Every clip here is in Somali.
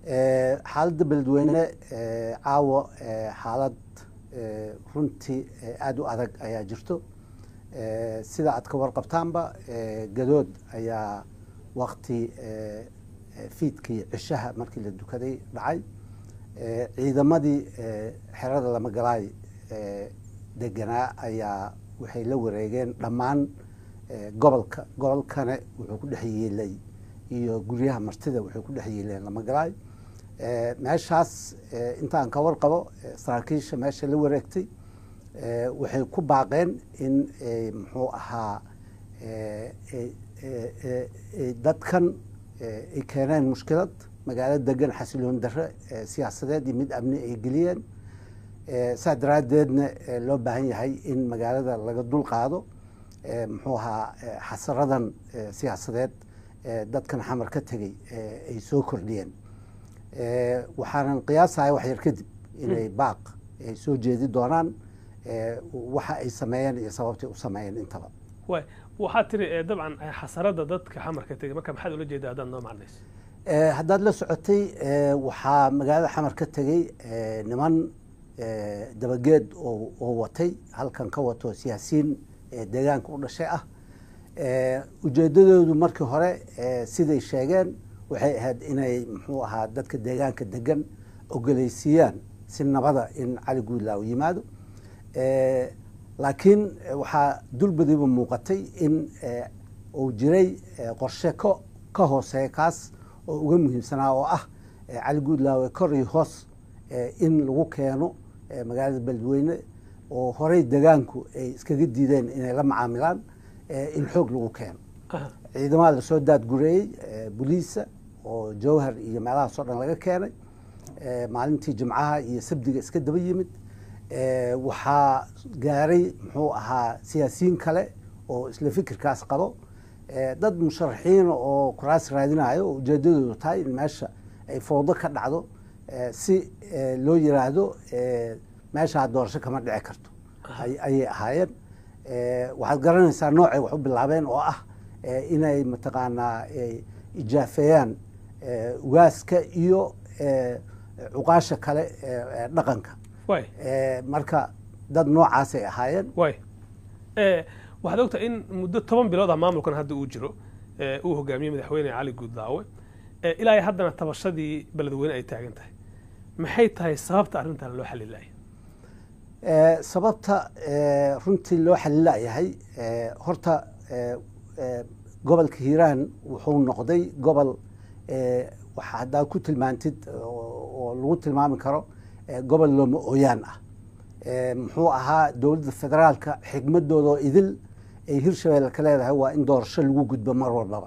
xaaladda beledweyne caawa xaalad runtii aada u adag ayaa jirto sida aad ka warqabtaanba gadood ayaa wakti fiidkii cishaha markii la dukaday dhacay ciidamadii xerada lamagalaay deganaa ayaa waxay la wareegeen dhammaan gobolka gobolkane wuxuu ku dhex yeelay iyo guryaha martida waxay ku dhex yeeleen lamagalaay meeshaas intaan ka warqabo saraakiisha meesha la wareegtay waxay ku baaqeen in muxuu ahaa dadkan ay keeneen mushkilad magaalo degan xasiloon darre siyaasadeed iyo mid amni ay geliyeen saa daraaddeedna loo baahan yahay in magaalada laga dul qaado muxuu ahaa xasaradan siyaasadeed dadkan xamar ka tegey ay soo kordhiyeen waxaanan qiyaasahay wax yar kadib inay baaq ay soo jeedi doonaan waxa ay sameeyeen iyo sababtay u sameeyeen intaba way waxaad tiri dabcan xasarada dadka xamar ka tegey marka maxaad ula jeedaa haddaad noo macnayso haddaad la socotay waxaa magaalada xamar ka tegey niman dabageed oo watay halkan ka wato siyaasiyiin deegaanka u dhashay ah ujeedadoodu markii hore siday sheegeen waxay ahayd inay muxuu ahaa dadka deegaanka degan ogoleysiiyaan si nabada in cali guudlaaw yimaado laakiin waxaa dulbadiiba muuqatay in uu jiray qorshe ka ka hooseeya kaas oo uga muhiimsanaa oo ah cali guudlaawe kor iyo hoos in lagu keeno magaalada beledweyne oo horey degaanku ay iskaga diideen inay la macaamilaan in xoog lagu keeno ciidamada lasoo daadgureeyey boliisa oo jawhar iyo meelahaasoo dhan laga keenay maalintii jimcaha iyo sabdiga iska daba yimid waxaa gaaray muxuu ahaa siyaasiyiin kale oo isla fikirkaas qabo dad musharaxiina oo kuraas raadinayo oo ujeedadoodu tahay in meesha ay fowdo ka dhacdo si loo yiraahdo meeshaa doorasho kama dhici karto ayay ahaayeen waxaad garanaysaa noocay wax u bilaabeen oo ah inay mataqaanaa ijaafeeyaan ugaaska iyo cuqaasha kale dhaqanka marka dad noocaasay ahaayeen way waxaad ogtahay in muddo toban bilood ah maamulkan hadda uu jiro uu hogaamiyey madaxweyne cali guudlaawe ilaa iyo haddana tabashadii beledweyne ay taagan tahay maxay tahay sababta arrintan loo xalilayo sababta runtii loo xalilayahay horta gobolka hiiraan wuxuu noqday gobol waxa haddaa ku tilmaantid oo lagu tilmaami karo gobol looma ooyaan ah muxuu ahaa dowladda federaalka xigmadoodaoo idil ay hirshabeelle ka leedahay waa in doorasho lagu gudbo mar walbaba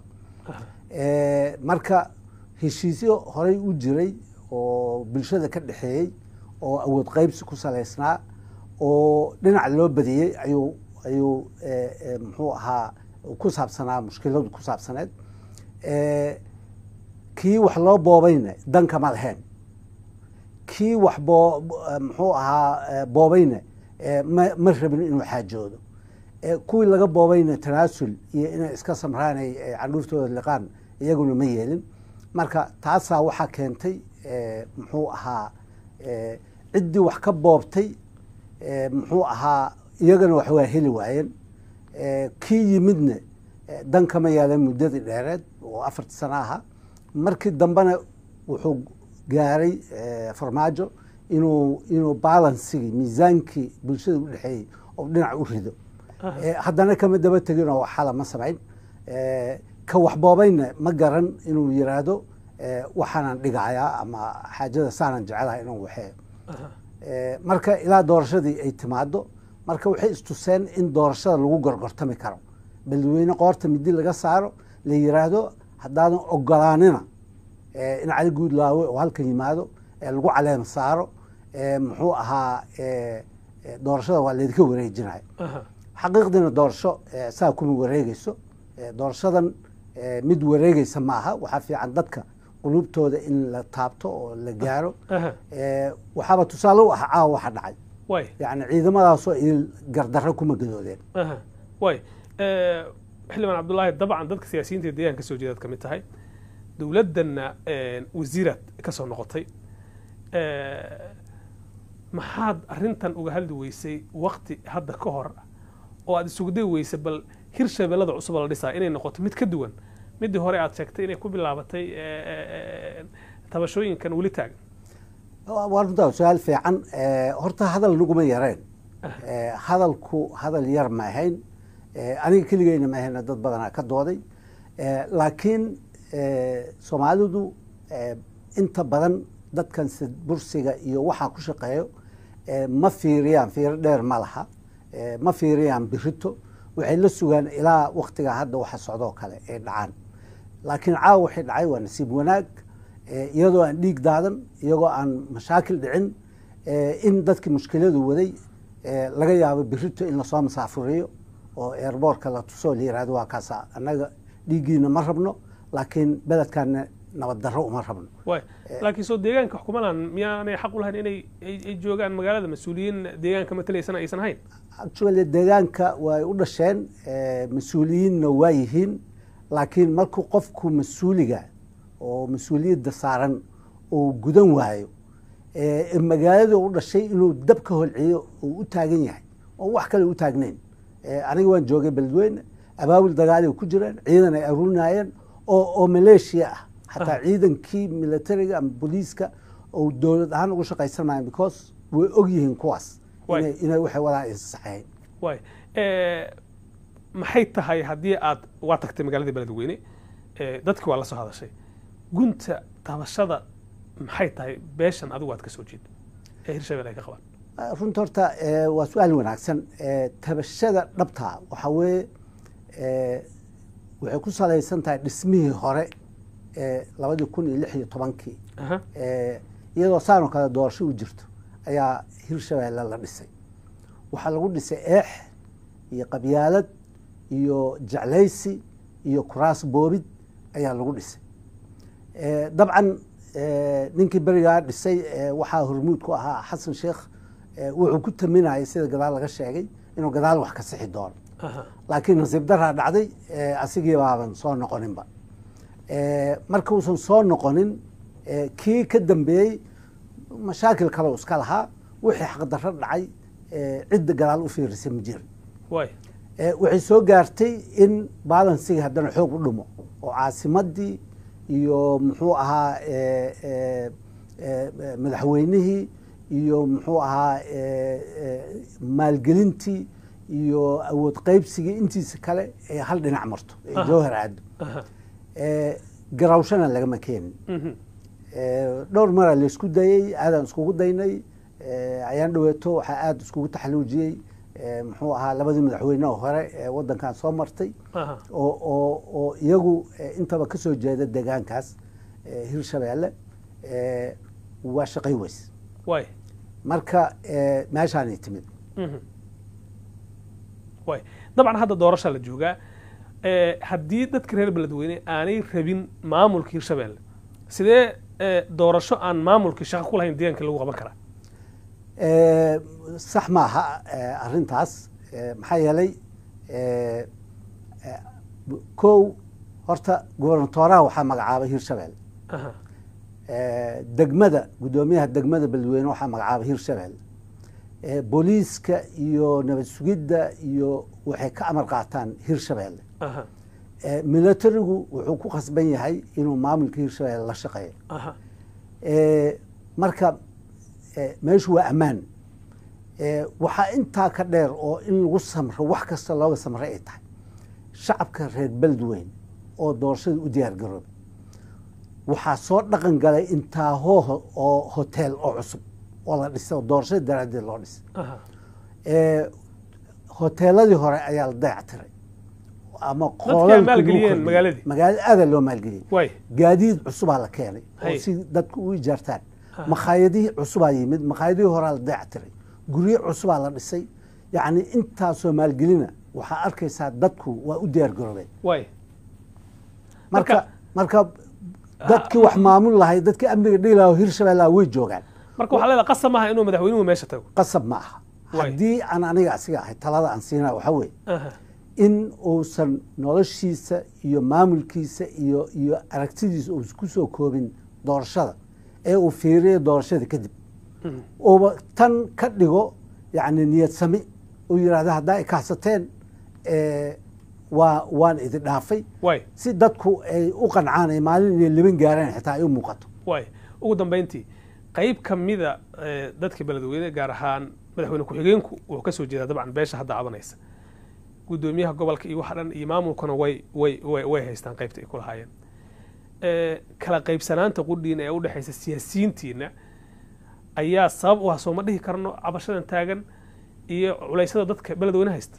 marka heshiisyo horey u jiray oo bulshada ka dhexeeyey oo awood qaybsi ku salaysnaa oo dhinac loo badiyey ayuu ayuu muxuu ahaa ku saabsanaa mushkiladu ku saabsaneed kii wax loo boobayna danka ma lahayn kii wax boo muxuu ahaa boobayna ma ma rabin inuu xaajoodo kuwii laga boobayna tanaasul iyo inay iska samraanay candhuurtooda liqaan iyaguna ma yeelin marka taasaa waxaa keentay muxuu ahaa ciddii wax ka boobtay muxuu ahaa iyagana wax waa heli waayeen kii yimidna dan kama yeelan muddadii dheereed oo afartii sano ahaa markii dambena wuxuu gaaray farmaajo inuu inuu balansigii miisaankii bulshada u dhexeeyey oo dhinac u rido haddana kama daba tegin oo xala ma samayn ka waxboobayna ma garan inuu yiraahdo waxaanan dhigayaa ama xaajada saanan jecelahay inuu waxeeyo marka ilaa doorashadii ay timaado marka waxay istuseen in doorashada lagu gorgortami karo beledweyne qoorta midi laga saaro la yiraahdo haddaadan ogolaanina in cali guudlaawe oo halkan yimaado lagu caleema saaro muxuu ahaa doorashada waa laydinka wareejinaya xaqiiqdiina doorasho saa kuma wareegeyso doorashadan mid wareegeysa ma aha waxaa fiican dadka qulubtooda in la taabto oo la gaaro waxaaba tusaale u ah caawa waxa dhacay yani ciidamadaasoo idil gardarro kuma gadoodeen way xildhibaan cabdullaahi dabcan dadka siyaasiyiinta deegaanka kasoo jeedaad ka mid tahay dowladdanna wasiiraad ka soo noqotay maxaad arrintan uga hadli weysay wakti hadda ka hor oo aad isugu day weysay bal hirshabeellada cusub oo la dhisaa inay noqoto mid ka duwan midii hore aad sheegtay inay ku bilaabatay tabashooyinkan weli taagan waa runtaa su-aal fiican horta hadal naguma yareen hadalku hadal yar ma ahayn aniga keligeyna ma ahayna dad badanaa ka dooday laakiin soomaalidu inta badan dadkan bursiga iyo waxaa ku shaqeeyo ma fiiriyaan fiiro dheer ma laha ma fiiriyaan birito waxay la sugaan ilaa waktiga hadda waxa socdoo kale ay dhacaan laakiin caawa waxay dhacay waa nasiib wanaag iyadoo aan dhiig daadan iyagoo aan mashaakil dhicin in dadkii mushkiladu waday laga yaabo birito in lasoo masaafuriyo oo airboortka la tusoo la yirahdo waa kaasa annaga dhiiggiina ma rabno laakiin beledkaana nabad darro uma rabno way laakiin soo deegaanka xukumadan miyaanay xaq u lahayn inay ay joogaan magaalada mas-uuliyiin deegaanka matalaysana aysan ahayn actually deegaanka way u dhasheen mas-uuliyiinna waa yihiin laakiin markuu qofku mas-uuliga oo mas-uuliyadda saaran uu gudan waayo magaalada u dhashay inuu dab ka holciyo uu u taagan yahay oo wax kale u taagnayn aniga waan joogay beledweyne abaabul dagaali ku jireen ciidan ay aruurinaayeen oo oo maleeshiya ah xataa ciidankii militariga ama booliiska oo dowlad ahaan ugu shaqaysan maayan because way og yihiin kuwaas inay waxay wadaan aysan saxeyn way maxay tahay haddii aad waa tagtay magaalada beledweyne dadkii waa la soo hadashay gunta tabashada maxay tahay beeshan adigu aad ka soo jeeda ee hirshabelle ay ka qabaan runta horta waa su-aal wanaagsan tabashada dhabta waxaa weeye waxay ku salaysan tahay dhismihii hore ee labadii kun iyo lix iyo tobankii iyadoo saanoo kale doorasho u jirto ayaa hirshabeelle la dhisay waxaa lagu dhisay eex iyo qabyaalad iyo jeclaysi iyo kuraas boobid ayaa lagu dhisay dabcan ninkii berigaa dhisay waxaa hormuud ku ahaa xasan sheekh wuxuu ku taminayay sida gadaal laga sheegay inuu gadaal wax ka sixi doono laakiin nasiib daraa dhacday asigii baaban soo noqoninba marka uusan soo noqonin kii ka dambeeyey mashaakil kale u iska lahaa wixii xaqdarro dhacay cidda gadaal u fiirisay ma jirin waxay soo gaartay in balansiga haddana xoog u dhumo oo caasimadii iyo muxuu ahaa madaxweynihii iyo muxuu ahaa maalgelintii iyo awood qaybsigii intiisa kale ee hal dhinac marto ee jawhar aado garawshana lagama keenin dhowr maraa laysku dayey aadaan iskugu daynay ayaan dhaweeto waxaa aada iskugu taxaluujiyey muxuu ahaa labadii madaxweyne oo hore ee waddankan soo martay oo oo oo iyagu intaba ka soo jeeda deegaankaas hirshabeelle waa shaqay weys way marka meeshaanay timid way dabcan hadda doorasha la joogaa haddii dadka reer beledweyne aanay rabin maamulka hirshabeelle sidee doorasho aan maamulkii shaqo ku lahayn deegaanka lagu qaban karaa sax maaha arrintaas maxaa yeelay kow horta gobernatooraha waxaa magacaabay hirshabeelle degmada guddoomiyaha degmada beledweyne waxaa magacaabay hirshabeelle booliiska iyo nabad sugidda iyo waxay ka amar qaataan hirshabeelle militarigu wuxuu ku khasban yahay inuu maamulka hirshabeelle la shaqeeyo marka meeshu waa ammaan waxaa intaa ka dheer oo in lagu samro wax kasta looga samray ay tahay shacabka reer beledweyne oo doorashada u diyaar garoobay waxaa soo dhaqan galay intaahoo oo hotel oo cusub oo la dhisay oo doorashada daraaddeed loo dhisay hoteeladii hore ayaa la dayactiray ama magaalada aadaa loo maalgeliyey gaadiid cusubaa la keenay oo si dadku u ijaartaan makhaayadihii cusubaa yimid makhaayadihii horaa la dayactiray guryo cusubaa la dhisay yacni intaasoo maalgelina waxaa arkaysaa dadku waa u diyaar garoobeen marka marka dadkii wax maamul lahay dadkii amniga dhigi lahaa hirshabeellaha way joogaan marka waxaa leedahay qasab maaha inuu madaxweynuhu meesha tago qasab ma aha haddii aan aniga asiga ahay talada aan siinaa waxaa weeye in uusan noloshiisa iyo maamulkiisa iyo iyo aragtidiisa uusan ku soo koobin doorashada ee uu fiiriyo doorashada kadib uuba tan ka dhigo yani niyad sami uu yidhahda haddaa i kaxsateen waa waan idin dhaafay waay si dadku ay u qancaan ay maalin inay liban gaaraan xitaa ay u muuqato waay ugu dambayntii qayb ka mida eh, dadka beledweyne gaar ahaan madaxweyne ku-xigeenku wuxuu ka soo jeedaa dabcan beesha hadda cabanaysa guddoomiyaha gobolka iyo waxa dhan iyo maamulkuna way way way way haystaan qaybta ay ku lahaayeen Eh, kala qaybsanaanta qudhiina ee u dhexaysa siyaasiyiintiina ayaa sabab u ah sooma dhihi karno cabashadan taagan iyo culeysyada dadka beledweyne haysta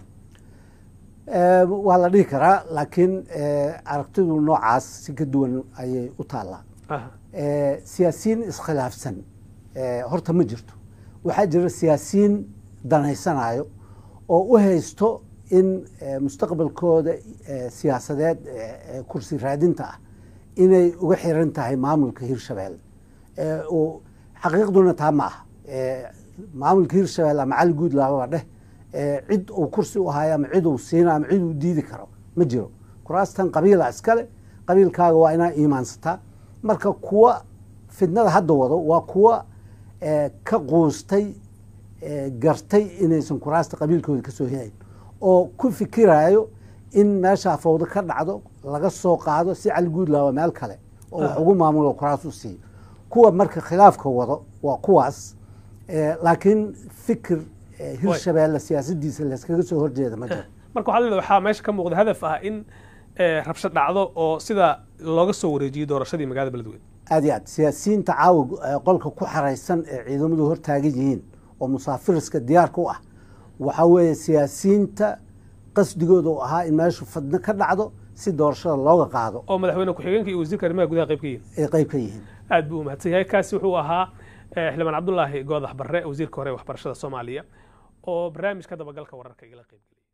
Eh, waa la dhihi karaa laakiin eh, aragtidu noocaas si ka duwan ayay u taallaa aha Eh, siyaasiyiin iskhilaafsan eh, horta ma jirto waxaa jira siyaasiyiin danaysanayo oo u haysto in eh, mustaqbalkooda eh, siyaasadeed eh, eh, kursi raadinta ah inay uga xiran tahay maamulka hirshabelle Eh, uu- xaqiiqduna taa ma aha Eh, maamulka hirshabelle ama cali guud laababa dheh eh, cid uu kursi u hayo ama cid uu siina ama cid uu diidi karo ma jiro kuraastan qabiila iskale qabiilkaaga waa inaa iimaansataa marka kuwa fidnada hadda wado waa kuwa eh, ka quustay eh, gartay inaysan kuraasta qabiilkooda ka soo helayn oo ku fikiraayo in meeshaa fawdo ka dhacdo laga soo qaado si cali guudlaaba meel kale oo wax ugu maamulo kuraas u siiyo kuwa marka khilaafka wado waa kuwaas eh, laakiin fikir eh, hirshabeelle siyaasadiisa layskaga soo horjeeda ma jiro marka waxaa leedahay waxaa meesha ka muuqda hadaf ah in eh, rabshad dhacdo oo sida looga soo wareejiyey doorashadii magaalada beledweyne aad iyo aad siyaasiyiinta caawa eh, qolka ku xaraysan ee ciidamadu hortaagan yihiin oo musaafiriska diyaarka u ah waxaa weeye siyaasiyiinta qasdigooda u ahaa in meeshu fadno ka dhacdo si doorashada looga qaado oo madaxweyne ku-xigeenka iyo wasiirka arrimaha gudaha qayb ka yihiin ay qayb ka yihiin aad buu u mahadsan yahay kaasi wuxuu ahaa eh, xildhibaan cabdulaahi goodax barre wasiirka hore ee waxbarashada soomaaliya oo barnaamijka dabagalka wararka igala qayb geliyay